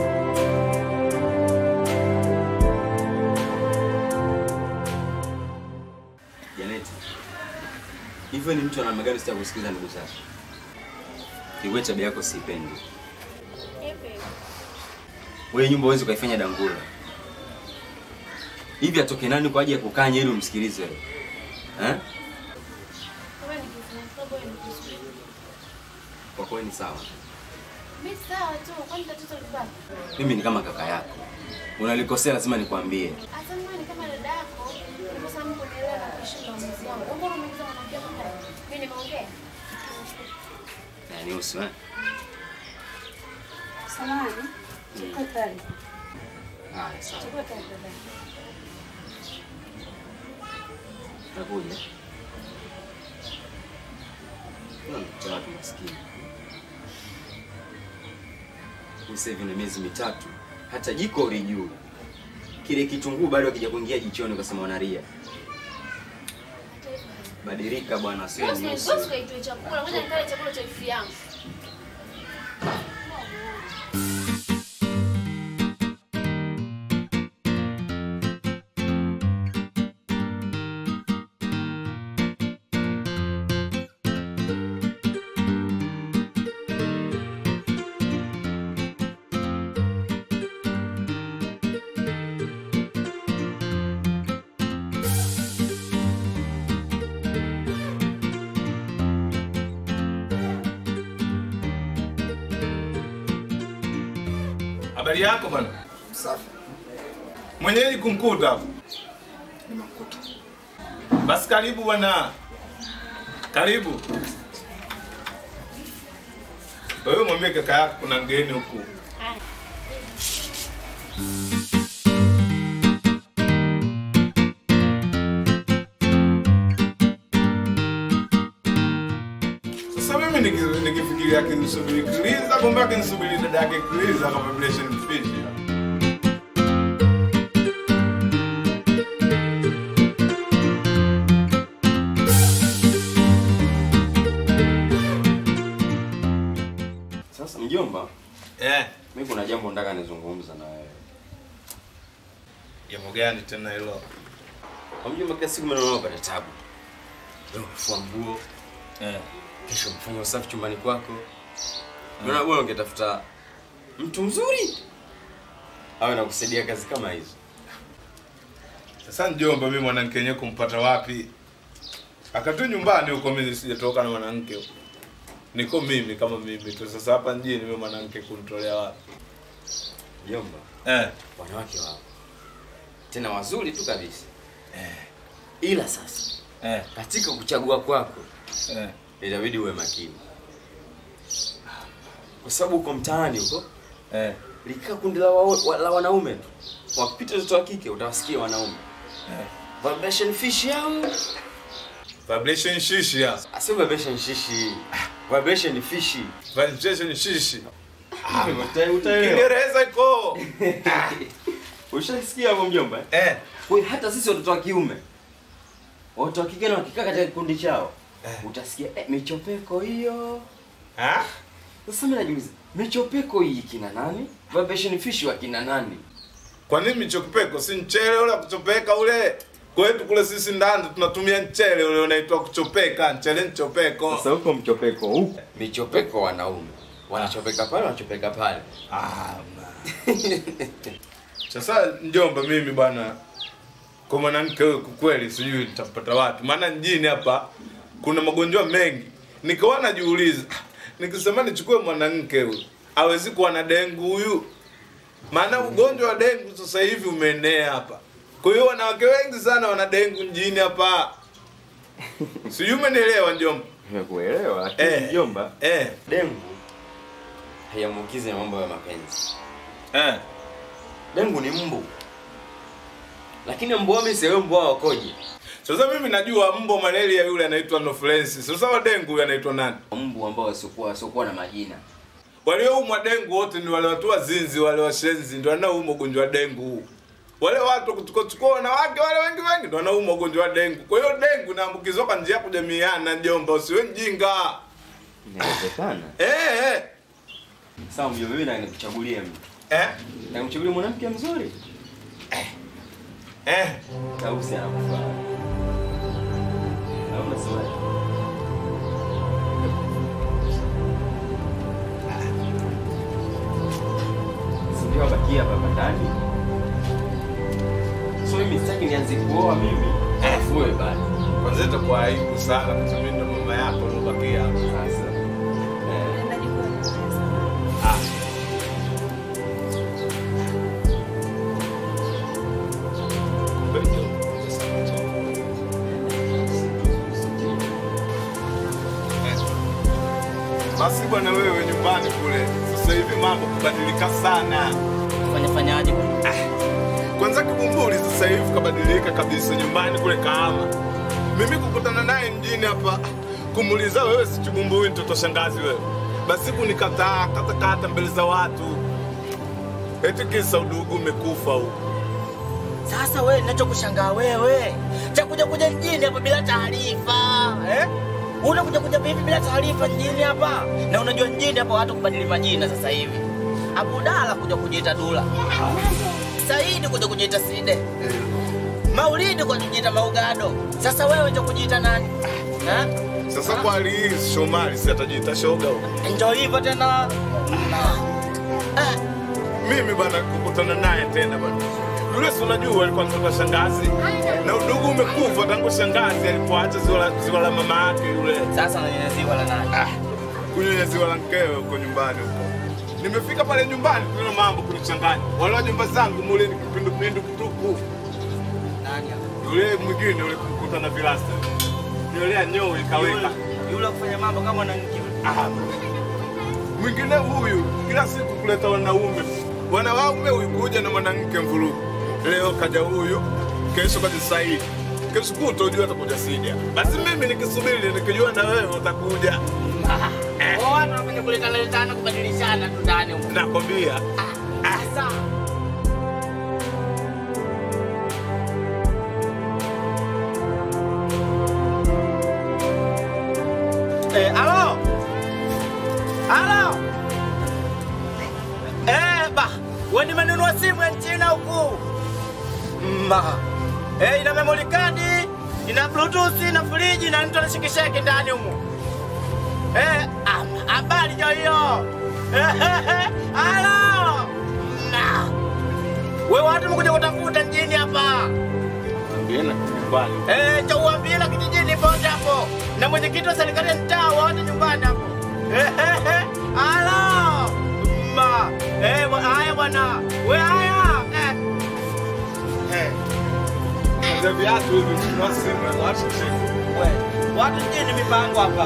Janeti. Hivyo ni mtu ana namna gani sita kusikiliza ndugu zake? Kiwe tabia yako siipendi. Hivi. Wewe nyumba huwezi ukaifanya dangula. Hivi atoke nani kwa ajili ya kukanya ili umsikilize wewe? Eh? Kama nikifanya sababu wewe nikisubiri. Kwa kweli ni sawa. Mimi sawa tu, kwani tatizo libaki? Mimi ni kama kaka yako. Unalikosea lazima nikwambie. Hata mimi ni kama dada yako, kwa sababu kunielewa na kuheshimu maamuzi yangu. Mbona umeingiza mwanamke kama yeye? Mimi nimeongea. Yaani usi eh? Samahani. Chukua tayari. Haya sawa. Chukua tayari dada. Nakuja. Kuna mtoto watu maskini. Huyu sasa hivi na miezi mitatu, hata jiko ulijui. Kile kitunguu bado hakija kuingia jichoni ukasema wanaria. Badilika bwana, sio Bosi, nyusi. bosi kaitoe chakula, ngoja nikale chakula cha ifi yangu. Habari yako bwana? Safi. Mwenyeji kumkuta hapo. Nimemkuta. Basi karibu bwana. Karibu. Wewe mwambie kaka yako kuna mgeni huku. Sasa mimi niki- nikifikiria akinisubiri Kiliza, kumbe akinisubiri dada yake Kiliza kama vile Fish. Sasa mjomba, Eh. Mimi kuna jambo nataka nizungumza na wewe. Jambo gani tena hilo? Kwa mjomba, kila siku mimi naona unapata tabu. Leo umefua nguo. Eh. Kesho umefanya usafi chumbani kwako. Unaona bora ungetafuta mtu mzuri awe nakusaidia kazi kama hizo. Sasa mjomba, mimi mwanamke yenyewe kumpata wapi? Akatu nyumbani huko, mimi sijatoka na mwanamke huko. Niko mimi kama mimi tu. Sasa hapa mjini mimi mwanamke kunitolea wapi? Mjomba, Eh. wanawake wao tena wazuri tu kabisa eh. Ila sasa eh. katika kuchagua kwako eh. inabidi uwe makini, kwa sababu uko mtaani huko eh. likaa kundi la, wa, wa, la wanaume tu, wapita watoto wa kike utawasikia wanaume eh. vibration fish yao Vibration shishi ya. Sio vibration shishi. Vibration fishi. Vibration shishi. Uta- utaelewa. Kiingereza iko. Ushasikia hapo mjomba? Eh. Kwa hiyo hata sisi watoto wa kiume watoto wa kike na wakikaa katika kikundi chao utasikia eh, michopeko hiyo. Ah? Sasa mimi najiuliza, michopeko hii kina nani? Vibration fish wa kina nani? Kwa nini michopeko si mchele ule wa kuchopeka ule? Kwetu kule sisi ndani tunatumia mchele ule unaitwa kuchopeka, mchele mchopeko. Sasa huko mchopeko huko. Michopeko wanaume. Wanachopeka pale, wanachopeka pale. Ah. Sasa njomba, mimi bwana, kwa mwanamke huyo kwa kweli sijui nitampata wapi, maana mjini hapa kuna magonjwa mengi. Nikawa najiuliza, nikisema nichukue mwanamke huyu hawezi kuwa na dengu huyu, maana ugonjwa wa dengu sasa hivi umeenea hapa. Kwa hiyo wanawake wengi sana wana dengu mjini hapa. Sijui umenielewa njomba? Nimekuelewa, lakini Eh. mjomba, eh, dengu haiambukizi na mambo ya mapenzi. Eh. Dengu ni mbu. Lakini mbu wao mimi sielewi mbu wao wakoje. Sasa mimi najua mbu wa malaria yule anaitwa Anopheles. Sasa wa dengu yule anaitwa nani? Mbu ambao wasiokuwa wasiokuwa na majina. Walioumwa dengu wote ni wale watu wazinzi, wale washenzi ndio wanaoumwa ugonjwa wa dengu huu. Wale watu kuchukua wanawake wale wengi wengi ndio wanaumwa ugonjwa wa dengu. Kwa hiyo dengu inaambukizwa kwa njia ya kujamiana, njomba, usiwe mjinga. Inawezekana. Eh eh. Sawa mjomba, mimi nataka nikuchagulie mtu. Eh? Na kumchagulia mwanamke mzuri. Eh. Tausi anakufaa. Au unasemaje? Si ndio wabakia hapa ndani? So mimi sitaki nianze kuoa mimi. Alafu wewe bado. Kwanza itakuwa aibu sana kwa sababu mimi ndo mama yako ulobakia hapa. Sasa. Ah. Basi bwana, wewe nyumbani kule sasa hivi mambo kubadilika sana. Fanya fanyaje? Kwanza Kibumbuli sasa hivi kabadilika kabisa, nyumbani kule Kahama. Mimi kukutana naye mjini hapa kumuuliza wewe si Chibumbui mtoto shangazi wewe, basi kunikataa kata kata mbele za watu, eti kisa udugu umekufa huko. Sasa wewe, ninachokushangaa wewe cha kuja kuja mjini hapa bila taarifa eh? Unakuja kuja vipi bila taarifa mjini hapa? Na unajua mjini hapa watu kubadili majina sasa hivi. Abudala kuja kujiita Dula, Saidi kuja kujiita Side, Maulidi kuja kujiita Maugado. Sasa wewe ndio kujiita nani? Ha? Sasa kwa hali hii Shomari si atajiita shoga huko. Ndio hivyo tena. Mimi bwana kukutana naye tena bwana. Yule si unajua alikuwa mtoto shangazi. Na udugu umekufa tangu shangazi alipoacha ziwa la, ziwa la mama yake yule. Sasa unanyonya ziwa la nani? Ah, kunyonya ziwa la mkewe huko nyumbani huko. Nimefika pale nyumbani kuna mambo kunichanganya. Wale wa nyumba zangu mule ni kipindupindu kutupu. Nani hapo? Yule mwingine yule kumkuta na vilasta. Yule anyoo ikaweka. Yule kufanya mambo kama mwanamke. Ah. Mwingine huyu kila siku kuleta wanaume. Wanaume huyu kuja na mwanamke mvurugu. Leo kaja huyu, kesho kaja Saidi. Kesho kutwa ujua atakuja Sida. Basi mimi nikisubiri nikijua na wewe utakuja. Oh, watu wanapenda kuletana letana kubadilishana tu ndani huko. Nakwambia. Sasa Eh, alo? Alo? wewe nimenunua simu ya China huku. Ma. Eh, ina memory card, ina bluetooth, ina friji na mtu anashikisha yake ndani humo. Eh, am- habari ndio hiyo. Halo. Na. Wewe watu mkuja kutafuta mjini hapa. Ambiena nyumbani. Eh, cha uambie la kijijini pote hapo. Na mwenyekiti wa serikali ya mtaa wote nyumbani hapo. Halo. Ma. Eh, bwa- haya bwana. We haya. Eh. Eh. Ndio viatu hivi tununua simu ya watu chini. We. Watu mjini mipango hapa.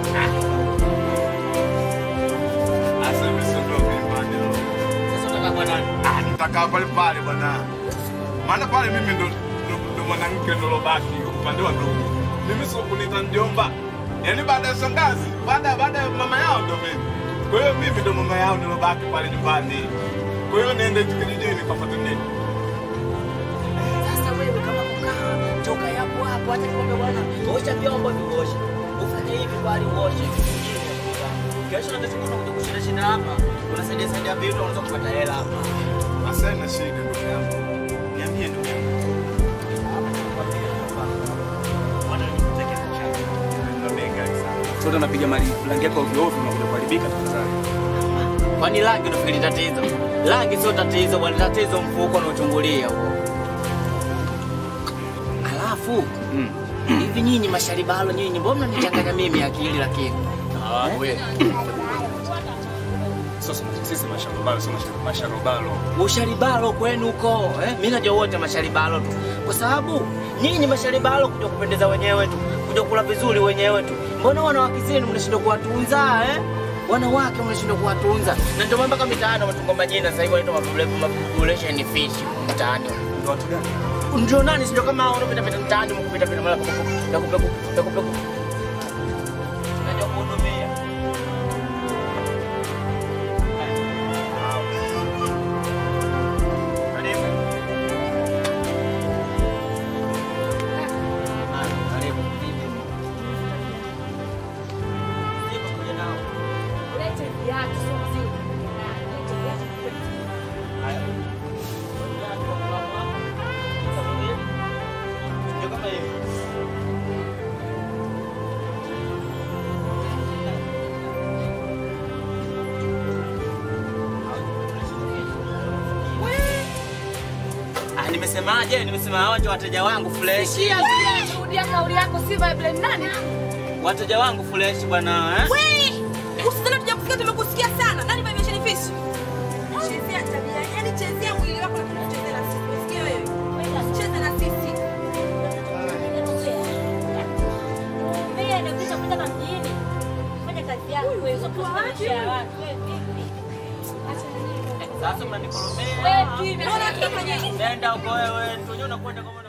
Asa mimi siondoke nyumbani. Sasa unataka kwa nani? Ah, nitakaa pale pale bwana. Maana pale mimi ndo ndo- ndo mwanamke ndo lobaki upande wa ndugu. Mimi sio kunita mjomba. Yaani baada ya shangazi, baada baada ya mama yao ndo mimi. Kwa hiyo mimi ndo mama yao ndo lobaki pale nyumbani. Kwa hiyo niende kijijini kafuate nini? Sasa wewe kama kukaa toka yapo hapo, acha nikwambie bwana, osha vyombo vioshe, ufanye hivi bali uoshe kesho na kesho kuna kuja kushinda shinda hapa, unasaidia saidia vitu, unaweza kupata hela hapa. Sasa ina shida ndugu yangu. Niambie ndugu yangu. Sote unapiga mali rangi yako ovyo ovyo unakuja kuharibika tafadhali. Kwani rangi unafikiri tatizo? Rangi sio tatizo bwana, tatizo mfuko unaochungulia huo. Alafu hivi nyinyi masharibalo nyinyi, mbona mnanichanganya mimi akili lakini? Ah, wewe. Sasa sisi masharobalo sio masharobalo. Usharibalo kwenu huko eh? Mimi najua wote masharibalo tu, kwa sababu nyinyi masharibalo kuja kupendeza wenyewe tu, kuja kula vizuri wenyewe tu. Mbona wanawake zenu mnashindwa kuwatunza eh? Wanawake mnashindwa kuwatunza, na ndio maana mpaka mitaani wametunga majina sasa hivi wanaitwa population fish mtaani. Ndio watu gani? Ndio nani? Sio kama hao unapita pita mtaani mkupita pita mara peku peku peku peku peku. Unajua kuhudumia. Karibu. Ah, karibu. Siko kuja nao. Lete viatu, sio mzigo. Lete viatu. Ndio kama hivi. Ah, nimesemaje? Nimesema hao ndio wateja wangu fresh. Sikia, sikia, rudia kauli yako, si vibe nani? Wateja wangu fresh bwana eh? We! Usidhani tujakusikia tumekusikia sana. Nani vibration fish? Chezea tabia, yani chezea mwili wako na tunachezea na sisi. Usikie wewe. Cheza na sisi. Mimi anakuja kutoka mjini. Fanya kazi yako wewe, sio kwa maisha ya watu. Wewe vipi? Sasa mnanikoromea. Wewe kimya. Mbona tunafanya hivi? Nenda huko wewe, tunajua unakwenda kama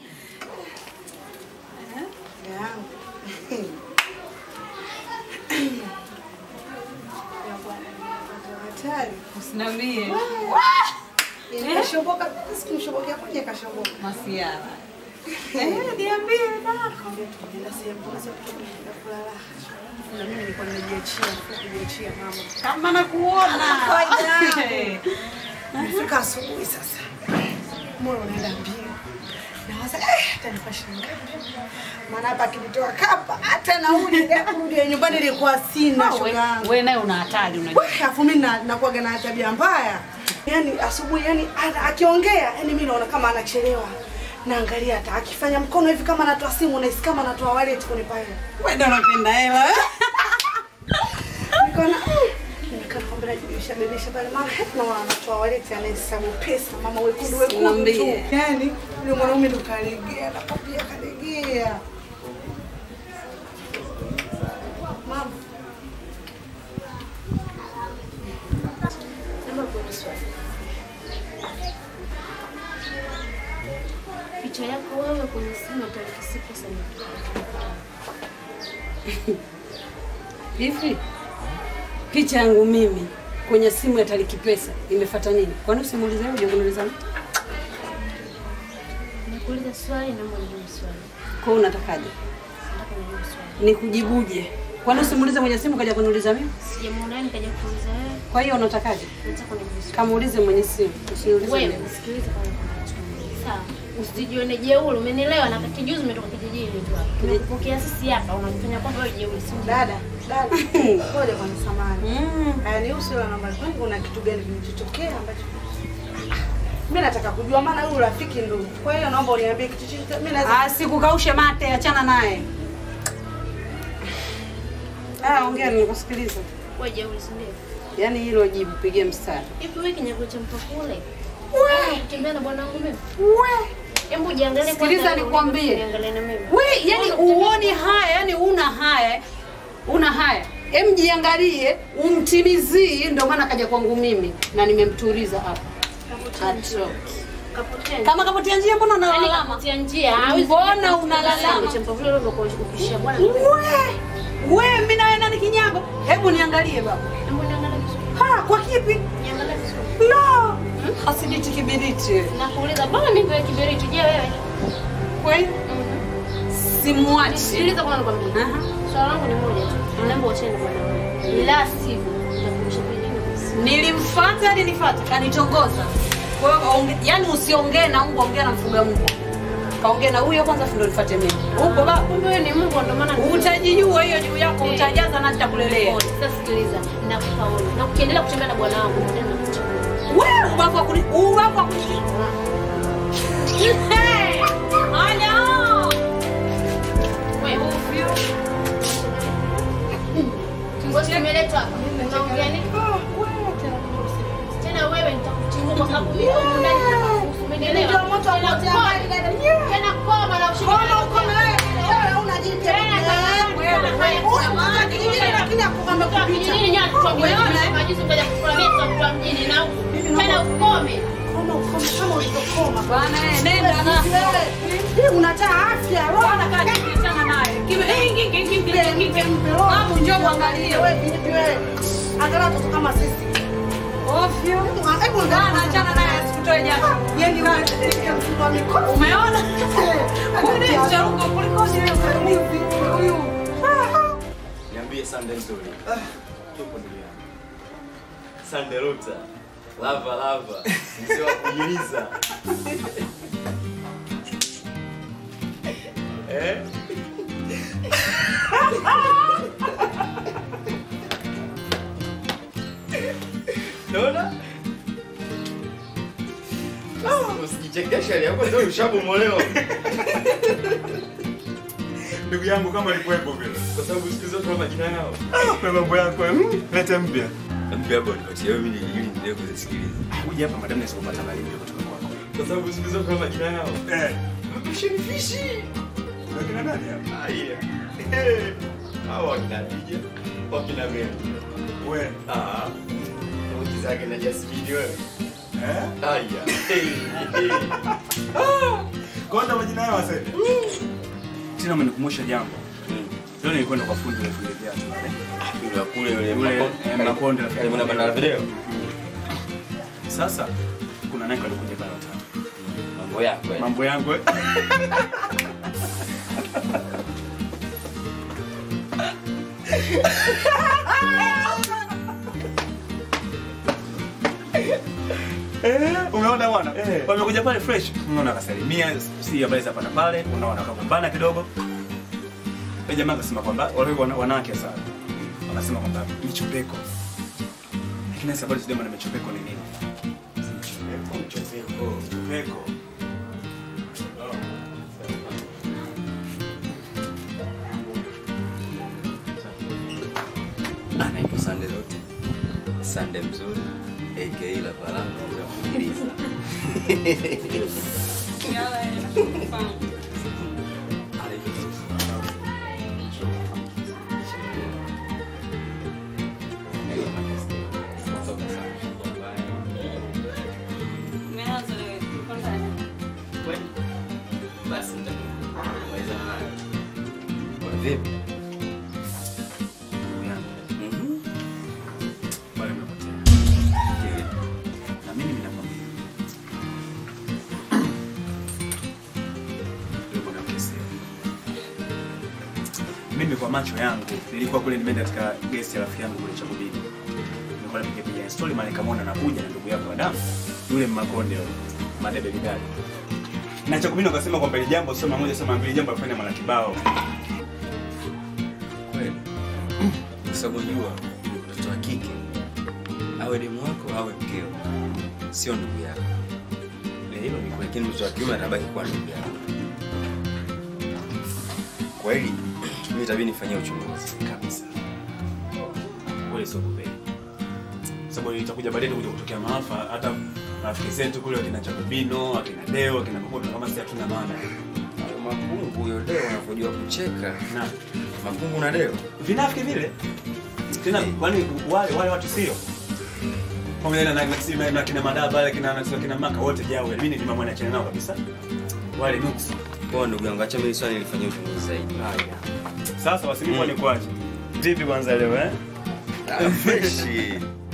Usiniambie. Nikashoboka, sikumshobokea kwenye kashoboka. Masiara. Eh, niambie nako. Nenda sehemu moja tukaenda kulala. Na mimi nilikuwa nimejiachia, kujiachia mama. Kama nakuona. Kawaida. Nifika asubuhi sasa. Moyo unaenda mbio. Nawaza eh, hata nipashe ngapi? Maana hapa kilitoa kapa hata nauli ile ya kurudi nyumbani ilikuwa sina We- shoga yangu. we naye una hatari unajua. Weh, Alafu mimi na- nakuwaga na tabia mbaya. Yaani asubuhi yani ana- akiongea yani mimi naona kama anachelewa. Naangalia hata akifanya mkono hivi kama anatoa simu na kama anatoa wallet kunipa hela. Wewe ndio unapenda hela. eh? Nikaona mm, nimekaa kwamba najibiisha bebesha pale mama na wana anatoa wallet anahesabu pesa mama wekundu wekundu tu. Niambie. Yaani yule mwanaume ndo kalegea na kapia kalegea. Mama. Naomba kuuliza swali. Picha yako wewe kwenye simu ya tarehe sita sana. Hivi picha yangu mimi kwenye simu ya Tariki Pesa imefuata nini? Kwani usimuulize wewe uje kuniuliza mimi? Nakuuliza swali naomba nijibu swali. Kwa hiyo unatakaje? Nataka nijibu swali. Nikujibuje? Kwani usimuulize mwenye simu kaja kuniuliza mimi? Sijamuona nikaja kuuliza wewe. Kwa hiyo unatakaje? Nataka uniulize. Kamuulize mwenye simu, usiniulize Wewe mimi. usikilize kwa Sawa. Usijione jeuri, umenielewa na kati juzi umetoka kijijini tu hapa. Tumekupokea sisi hapa, unajifanya kwamba wewe jeuri, si ndio? Dada, Dada, ngoja kwa samani. Hayanihusu wala namba kwani kuna kitu gani kilichotokea ambacho mimi nataka kujua maana huyu rafiki ndo. Kwa hiyo naomba uniambie kitu chochote. Mimi naweza Ah, sikukaushe mate, achana naye. Ah, ongea nikusikiliza. Wewe jeuri, si ndio? Yaani hilo jibu pigie mstari. Hivi wewe kinyago cha mpakule. Wewe kutembea na bwana wangu mimi. Wewe. Hebu jiangalie kwanza. Sikiliza wewe nikwambie. ulivyo, niangalie na mimi. We, yani uoni haya, yani una haya, una haya. Em, jiangalie, umtimizie, ndio maana kaja kwangu mimi na nimemtuliza hapa. Acho. Kapotea. Kama kapotea njia, mbona Yaani unalalama? kapotea njia. hawezi Mbona kuja unalalama? Cha mpakule ulivyokuwa ukishia bwana. We, mimi nawe nani kinyago? Hebu niangalie baba. Hebu niangalie vizuri. Ha, kwa kipi? Niangalie vizuri. No. Hasiditi kibiriti. Nakuuliza, mbona mimi ndio kiberiti? Je, wewe? Kweli? Simwachi. Sikiliza kwanza nikwambie. Swala langu ni moja tu. Naomba uachane na bwana wangu. La sivyo nitakurudisha kijijini. Nilimfuata, alinifuata, kanitongoza. Kwa hiyo kaonge- yani usiongee na mbwa, ongea na mfuga mbwa. Kaongea na huyo kwanza, afu ndio nifuate mimi. Huko baba. Kumbe wewe ni mbwa ndio maana utajijua hiyo juu yako, Eh. utajaza na nitakulelea. Sasa sikiliza, nakupa onyo. Na ukiendelea kutembea na bwana wangu, ndio nakuchukua. Wewe ubavu wa kuni, ubavu wa kuni. Hey! Haya! Wewe ovyo. Ngoja nimeletwa hapa. Unaongea nini? Tena wewe nitakutimua kwa sababu mimi huko ndani nitakuhusu. Umenielewa? Ndio moto wa Tena kuotea koma. mbali, dada. Tena koma na ushike. Koma, ukome wewe. Wewe huna jipya. Tena kama wewe Huyu mtoto wa kijijini lakini akukwamba kupita. Kijijini nyani tuambie Umeona? majuzi ukaja kukulamia kwa mjini na huku. Tena ukome. Koma, ukome kama ulivyokoma. Bwana, eh, nenda na. Hii unataa afya. Roho Bwana, kaa chini, achana naye. Kibe- eh, ki- ki- ki- ki- ki- ki- Babu, njoo uangalie. Wewe vipi wewe? Angalau watoto kama sisi. Ovyo. Hebu Bwana, achana naye asikutoe jasho. Yaani wewe mfungo wa mikono. Umeona? Kulisha huko kulikoni wewe huyu. Niambie Sunday story. Tupo ndugu yangu. Sunday Ruta. Lava lava. Mzee wa kujiliza. Eh? Naona? Usijichekeshe hali yako ndio ushabomolewa. Ndugu yangu kama alikuwepo vile. Kwa sababu siku zote tuna majina yao. Na mambo yako mm, lete mpya. Mpya hapo nipatie wewe ili ili niendelee kuzisikiliza. Kuja hapa madam nisipopata habari mpya kutoka kwako. Kwa sababu siku zote tuna majina yao. Eh. Mapishi ni fishi. Wakina nani hapa? Ah, yeah. Eh. Hao wakina Dija, wakina Mary. We. Ah. Sauti zake na Jasmine wewe. Eh? Aya. Hey, hey. Konda majina yao asende. Tena umenikumbusha jambo. Leo nilikwenda kwa fundi wa fundi viatu. Yule wa kule yule Yule eh, Makonde rafiki Yule yangu. mwana video. Sasa kuna nani alikuja pale watatu. Mambo yako. eh. Mambo yangu. eh. Eh, umeona bwana? Wamekuja pale fresh. Unaona akasalimia, si habari za pale pale, unaona wakagombana kidogo. Yule jamaa akasema kwamba wale wana- wanawake sana. Wakasema kwamba michopeko. Lakini sasa habari sijui na michopeko ni nini? Michopeko, michopeko, michopeko. Anaitwa Sunday Ruta. Sunday mzuri. AKA la Palanga mzee wa kujiliza. Basi nitamaliza nayo. Kwa vipi? Mhm. Bale mnapotea. Na mimi ninakwambia. Yule mwanamke sio. Mimi kwa kwa macho yangu. Nilikuwa kule nimeenda katika guest ya rafiki yangu kule Chakubini. Nilikuwa napiga piga story mali kama anakuja na ndugu yako Adamu. Yule Mmakonde yule. Madebe bidali. Na Chakubini wakasema kwamba ile jambo sio mara moja sio mara mbili jambo alifanya mara kibao. Kweli. Kwa sababu jua mtoto wa kike awe demu wako awe mkeo, sio ndugu yako. Ni hilo ni kweli, lakini mtoto wa kiume atabaki kuwa ndugu yako. Kwa hili mimi itabidi nifanyie uchunguzi kabisa. Kweli sio kweli. Sababu itakuja baadaye kuja kutokea maafa hata rafiki zetu kule wakina Chakubino, akina Deo, akina Makoto kama si hatuna maana. Mapungu huyo Deo unavyojua kucheka. Na mapungu na Deo vinafiki vile tena, kwani wale wale watu sio pamoja na na, na, na kina madaba wale kina na kina maka wote jao, mimi ni mama nachana nao kabisa wale nuksi. Kwa ndugu yangu, acha mimi swali nilifanyie uchunguzi zaidi. Haya. Sasa wasilimu mm. ni kwaje? Vipi kwanza leo eh? Ah, freshi.